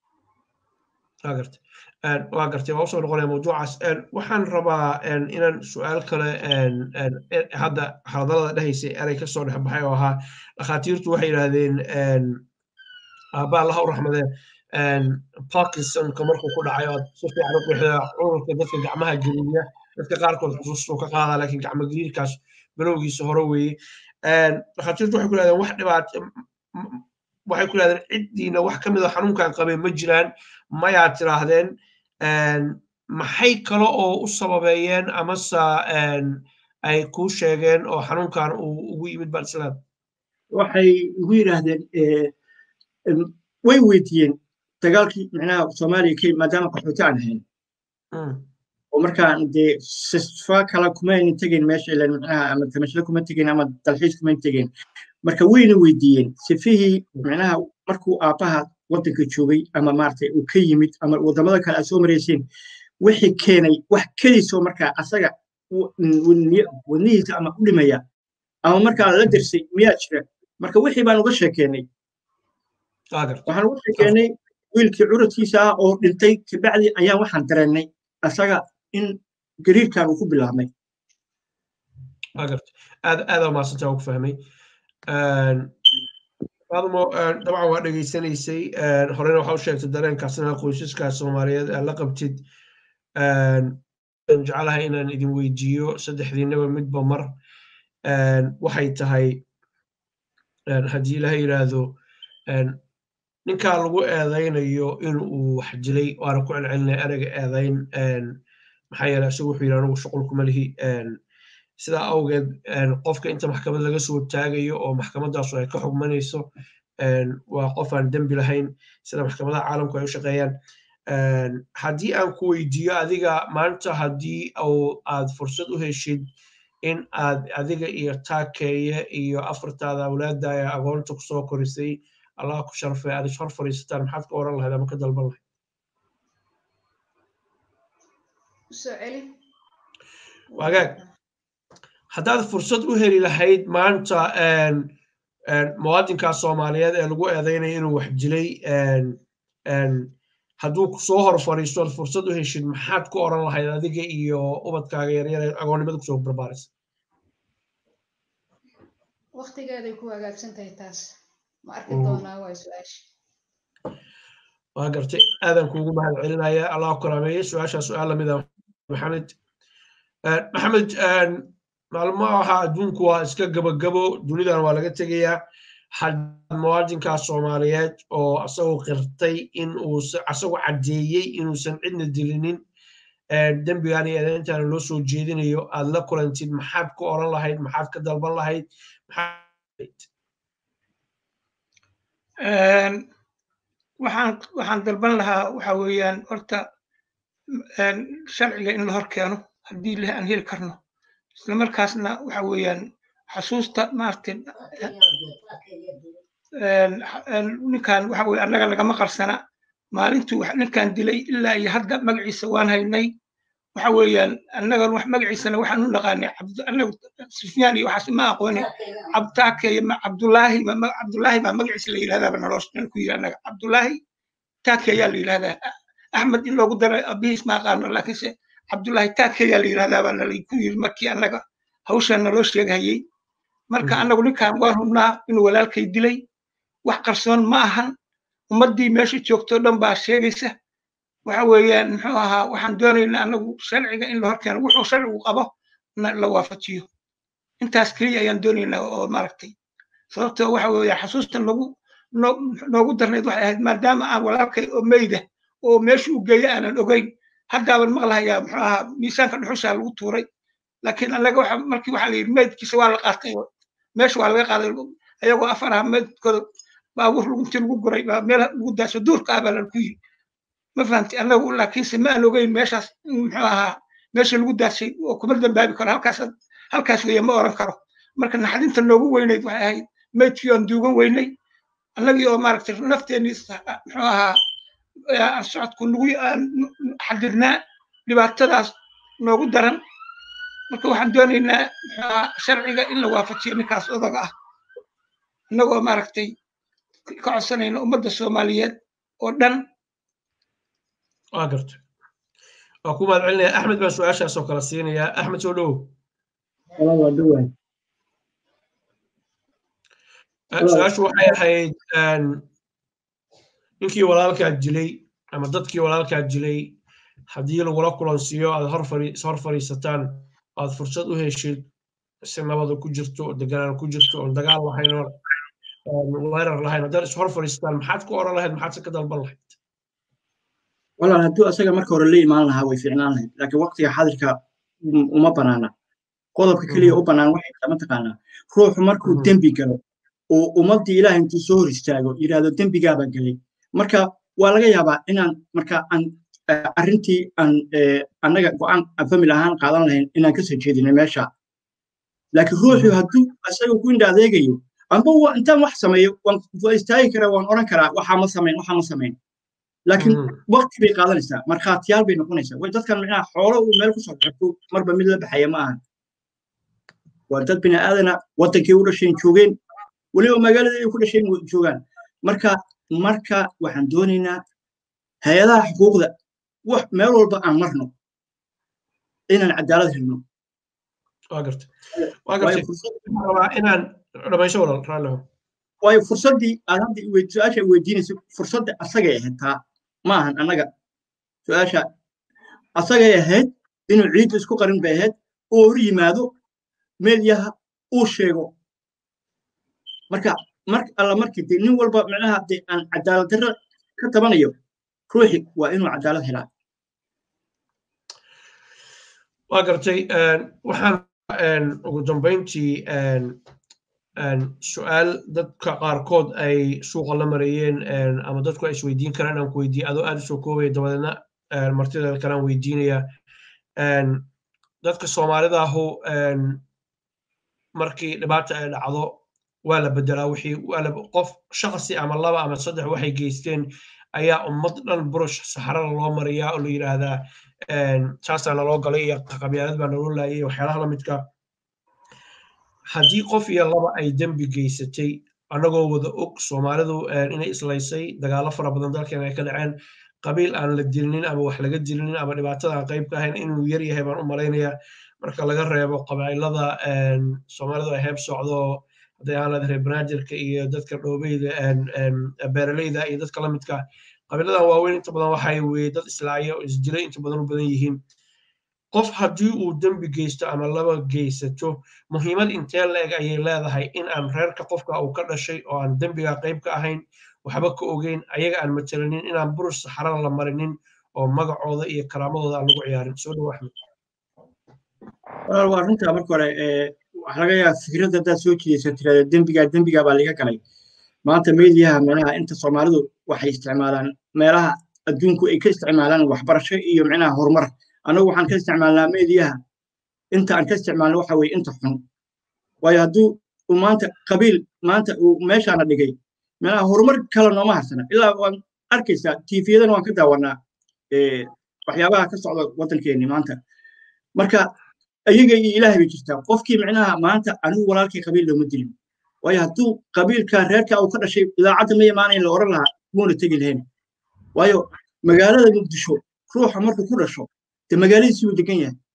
waa gartay waa usoo noqonaya mawduucaas waxaan rabaa inaan su-aal kale hadda hadalada dhehaysay erey kasoo dhex baxay oo ahaa dhakhaatiirtu waxay yidhaahdeen aabba allaha u raxmadee parkinsonka markuu ku dhacay oo si fiican u bixida cudurka dadka gacmaha geliya dadka qaarkood xusuustuu ka qaadaa laakiin gacmo geliirkaas bilowgiisa hore weeye dhakhaatiirtu waxay ku yidhahdeen wax dhibaat waxay ku yidhahdeen ciddiina wax ka mid a xanuunkan qabeen ma jiraan mayaa tiraahdeen maxay kale oo u sababeeyeen amase ay kuu sheegeen oo xanuunkan uu ugu yimid baalislaam waxay ugu yidhaahdeen way weydiiyeen dagaalkii micnaha soomaaliya ka maadaama qaxooti aan ahayn oo markaan dee sifa kale kumaynan tegayn meesha ilan micnaha ama tamashle kuma tegayn ama dalxiis kumayn tegayn marka wayna weydiiyeen sifihii micnaha markuu aabbaha waddanka joogay ama maaragtay uu ka yimid ama waddamada kale aad soo marayseen wixii keenay wax keliisoo markaa asaga wadnihiisa ama u dhimaya ama markaa la dirsay miyaa jira marka wixii baan uga sheekeennay waxaan uga sheekeennay wiilkii curadkiisa ah oo dhintay kabacdi ayaan waxaan dareennay asaga in gariirkan uu ku bilaabmay aad aad maasanta ku fahmay faadmo dabcan waa dhegaysanaysay horena waxaa u sheegtay dareenkaasna qoysaska soomaaliyeed aad la qabtid jecelahay inaan idin weydiiyo saddexdiinaba midba mar waxay tahay haddii ilaha yidhaahdo ninkaa lagu eedaynayo in uu wax dilay waana ku celcelinaya ereyga eedayn maxaa yeele isagu wuxuu yidhi anigu shuqul kuma lihi sidaa awgeed qofka inta maxkamad laga soo taagayo oo maxkamadaasu ay ka xugmanayso waa qof aan dembi lahayn sida maxkamadaha caalamku ay u shaqeeyaan haddii aan ku weydiiyo adiga maanta haddii aad fursad u heshid in aad adiga iyo taakeeye iyo afartaada awlaada ee agoonta kusoo korisay allah ku sharfay aad ishor fadhiisataan maxaad ka oran lahayd ama ka dalban lahayd wagaag haddaad fursad u heli lahayd maanta muwaadinkaa soomaaliyeed ee lagu eedaynaya inuu wax dilay hadduu soo hor fadhiisto aad fursad u heshid maxaad ku oran lahayd adiga iyo ubadkaaga yaryar ee agoonnimada kusoo barbaaraysa waktigeeday ku hagaagsan tahay taas ma arki doonaa waa su-aasha waa gartay aadan kuugu mahad celinaya allah karaameeye su-aashaa su-aal lamida maxamed maxamed maalmaha adduunku waa iska gabagabo dunidan waa laga tegayaa haddaad muwaadinkaa soomaaliyeed oo asagoo qirtay in uu asagoo caddeeyey inuusan cidna dilinin dembigan iyo eedayntaana loo soo jeedinayo aad la kulantid maxaad ku oran lahayd maxaad ka dalban lahayd waxaan waxaan dalban lahaa waxa weeyaan horta sharciga in la hor keeno haddii leh aan heli karno isla markaasna waxa weeyaan xasuusta maaragtay ninkan waxa weye annaga lagama qarsana maalintuu ninkan dilay ilaa iyo hadda magaciisa waan haynay waxa weeyaan annaga wax magaciisana waxaan u naqaanay annagu sufyaan iyo waxaas ma aqooni cabtaakeeye cabdulaahi cabdulaahi baa magaciisa la yidhahdaaba noloshan ku yidhi annaga cabdulaahi taakeeyaa la yidhahdaa axmed in loogu daray abihiis ma aqaano laakiinse cabdulaahi taakeeyaa la yidhahdaabaa nala ku yidhi markii annaga hawshan naloo sheegahayey marka annagu ninkan waan hubnaa inuu walaalkay dilay wax qarsoon ma ahan ummaddii meesha joogto dhan baa sheegaysa waxa weeyaan muxuu ahaa waxaan doonaynaa annagu sharciga in la horkeeno wuxuu sharcigu qabo la waafajiyo intaas keliya ayaan doonaynaa oo maaragtay sababtoo waxa weeyaan xasuusta noogu noogu darnayd waxay ahayd maadaama aan walaalkay oo meyda oo meesha u geeya aanan ogeyn haddaaban maqlahayaa muxuu ahaa miisaanka dhuxushaa lagu tuuray laakiin annaga waxa markii waxaa la yidhi meydkiisa waa la qaatay meesha waa laga qaaday ayagoo afar aha meydkooda baabuur intii lagu guray baa meel lagu daaso duurka ah baa lagu yidhi ma fahamtay annagu laakiinse ma aan ogeyn meeshaas muxuu ahaa meesha lagu daasay oo kuma dambaabi karo halkaas halkaas weeye ma oran karo marka naxdinta noogu weynayd waxay ahayd meydkii oon duugan weynay annagii oo maaragtay nafteenii muxuu ahaa socodku nagu xadidnaa dhibaatadaas noogu daran marka waxaan doonaynaa muxuu ahaa sharciga in la waafajiyo ninkaas odaga ah annagoo maaragtay ka codsanayna ummadda soomaaliyeed oo dhan waa garta waa ku mahad celinaya axmed baa su-aashaas oo kale siinayaa axmed soo dhowow waa dhawahay su-aashu waxay ahayd ninkii walaalkaa dilay ama dadkii walaalkaa dilay haddii lagula kulansiiyo aad hor fadhiisataan aad fursad u heshid si nabada ku jirto oo deganaan ku jirto oon dagaal lahayn oo weerar lahayn haddaad is hor fadhiisataan maxaad ku oran lahayd maxaad se ka dalban lahayd walaal hadduu asaga marka hore la imaan lahaa way fiicnaan lahayd laakiin waqtiga xadirka uma banaana qodobka keliya u bannaan waxay tahay mataqaanaa ruuxu markuu dembi galo oo ummaddii ilaah intuu soo hor istaago yidhaahdo dembigaabaa gelay marka waa laga yaabaa inaan marka aan arrintii aan annaga go'aan famil ahaan qaadan lahayn inaan kasoo jeedinay meesha laakiin ruuxu hadduu asaga ku indha adeegayo amba intaan wax sameeyo waa istaagi karaa waan oran karaa waxaa ma samayn waxaa ma samayn laakiin waqti bay qaadanaysaa markhaatiyaal bay noqonaysaa way dadkan micnaha xoolo uu meel kusoo xirto marba mid la baxaya ma ahan waa dad bini aadana waddankii u dhasheen joogeen weliba magaalada ay ku dhasheen joogaan marka marka waxaan doonaynaa hay-adaha xuquuqda wax meel walba aan marno inaan cadaalad helno waa garta waa garta rabaa inaan dhamaysho walal raalliho waayo fursaddii aad hadda su-aasha weydiinayso fursadda asagay ahayd taa ma ahan annaga su-aasha asagay ahayd inuu ciidda isku qarin bay ahayd oo hor yimaado meelyaha uu sheego marka mar alla markii dee nin walba micnaha dee aan cadaalad darro ka tabanayo ruuxi waa inuu cadaalad helaa waa gartay waxaan ugu dambayntii su-aal dadka qaarkood ay suuqa la mareeyeen ama dadku ay isweydiin karaan inaan ku weydiiye adoo aad u soo koobaya dabadeedna martida kalaan weydiinaya dadka soomaalida ahu markii dhibaata ay dhacdo waa la bedelaa wixii qof shaqsi ama laba ama saddex waxay geysteen ayaa ummad dhan burush saxarada loo mariyaa oo la yidhaahdaa saasaa naloo galay iyo qabyaalad baa naloo laayay waxyaalaha la midka haddii qof iyo laba ay dembi geysatay annagoo wada og soomaalidu inay islaysay dagaallo fara badan dalkeena ay ka dhaceen qabiil aan la dilinin ama wax laga dilinin ama dhibaatada aan qayb ka ahayn inuu yar yahay baan u malaynayaa marka laga reebo qabailada soomaalidu ay heeb socdo hadday ahaan lahayd reer banaadirka iyo dadka dhoobeyda beeraleyda iyo dadka la midka qabiiladan waaweyn inta badan waxay weye dad islaaya oo isdilay inta badan u badan yihiin qof haddii uu dembi geysto ama laba geysato muhiimad intee la-eg ayay leedahay in aan reerka qofka uu ka dhashay oo aan dembiga qayb ka ahayn waxba ka ogeyn ayaga aan matalanin inaan burus saxarada la marinin oo magacooda iyo karaamadooda aan lagu ciyaarin soo dhow axmed walaal waa runtaa marka hore waxa laga yaaba fikradda haddaad soo jiidaysa tirada dembigaa dembigaa baa laga galay maanta meediyaha micnaha inta soomaalidu waxay isticmaalaan meelaha adduunku ay ka isticmaalaan waxbarasho iyo micnaha horumar annagu waxaan ka isticmaalnaa meediyaha inta aan ka isticmaalno waxa weye inta xun waayo hadduu uu maanta qabiil maanta uu meeshaana dhigay micnaha horumar kale nooma harsana ilaa waan arkaysaa tiifiyadana waan ka daawanaa waxyaabaha ka socda waddankeenni maanta marka ayaga iyo ilaahay bay jirtaa qofkii micnaha maanta anigu walaalkii qabiil looma dilin waayo hadduu qabiilka reerka uu ka dhashay idaacadda ma imaanayn la oran lahaa muuna tegi lahayn waayo magaalada muqdisho ruuxa markuu ku dhasho de magaaladiisii uu degan yahay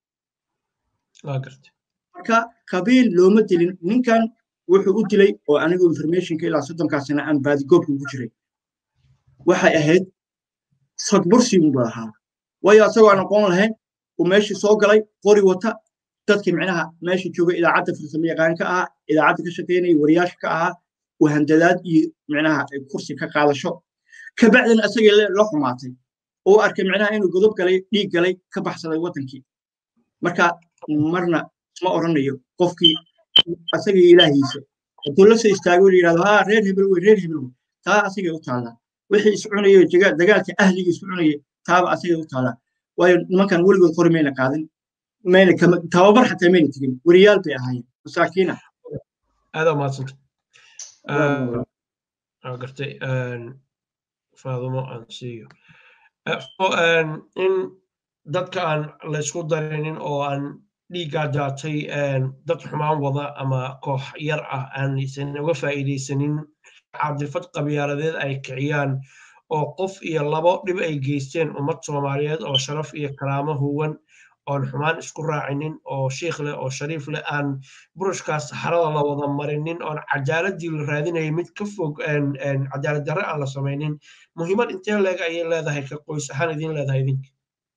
marka qabiil looma dilin ninkan wuxuu u dilay oo anigu informationka ilaa soddonkaa sana aan baadigoobka ugu jiray waxay ahayd sadbursi unba ahaa waayo asagoo aan aqoon lahayn uu meeshii soo galay qori wata dadkii micnaha meesha jooga idaacadda farsamo yaqaan ka ahaa idaacadda ka shaqaynaya wariyaasha ka ahaa wahandadaad iyo micnaha kursi ka qaadasho kabacdina asagii la xumaatay oo arkay micnaha inuu godob galay dhiig galay ka baxsaday waddankii marka marna ma oranayo qofkii asagii ilaahiisa hadduu la soo istaago la yidhahdo haa reer hebel wey reer hebel wey taa asagay u taallaa wixii is cunayo dagaalka ahliga is cunaya taaba asagay u taallaa waayo nimankan weligood qori mayna qaadin mayna tababar xataa mayna tegin weriyaal bay ahaayeen masaakiina aada umahadsanta gartay faadumo aan siiyo in dadka aan laysku darinin oo aan dhiiggaa daatay dad xumaan wada ama koox yar ah aanaysan uga faa'iidaysanin caadifad qabyaaladeed ay kiciyaan oo qof iyo labo dhib ay geysteen ummad soomaaliyeed oo sharaf iyo karaamo huwan oon xumaan isku raacinin oo shiikh leh oo shariif leh aan burushkaas saxarada la wada marinin oon cadaaladii la raadinaya mid ka fog cadaalad darre aan la samaynin muhiimad intee leeg ayay leedahay ka qoys ahaan idin leedahay idinka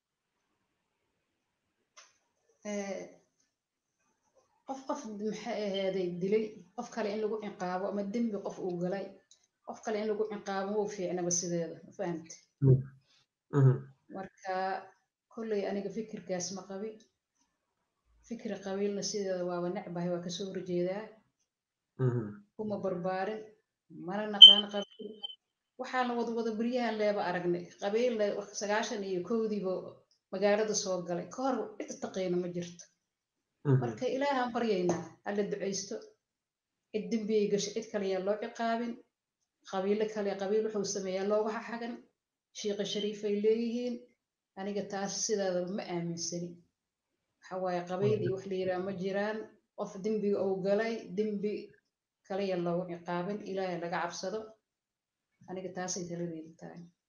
qof qof maxay ahaaday dilay qof kale in lagu ciqaabo ama dembi qof uu galay qof kale in lagu ciqaabo wuu fiicnaba sideeda ma fahamte marka kolley aniga fikirkaas ma qabi fikri qabiilna sideeda waaba necbahay waa kasoo horjeedaa kuma barbaarin mana naqaan qabiil waxaana wada wada beryahan leeba aragnay qabiilna sagaashan iyo kowdiiba magaalada soo galay ka hor cid taqayna ma jirto marka ilaahaan baryaynaa alla ducaysto cid dembiyay gasho cid kale yaa loo ciqaabin qabiilo kale qabiil wuxuu sameeyaa looga xaxagan shiiqa shariifay leeyihiin aniga taas sidaadaba ma aaminsani waxa waaye qabiil iyo wax la yidhaha ma jiraan qof dembiga uu galay dembi kale yaa loogu ciqaabin ilaahay laga cabsado aniga taasay taladeedu tahay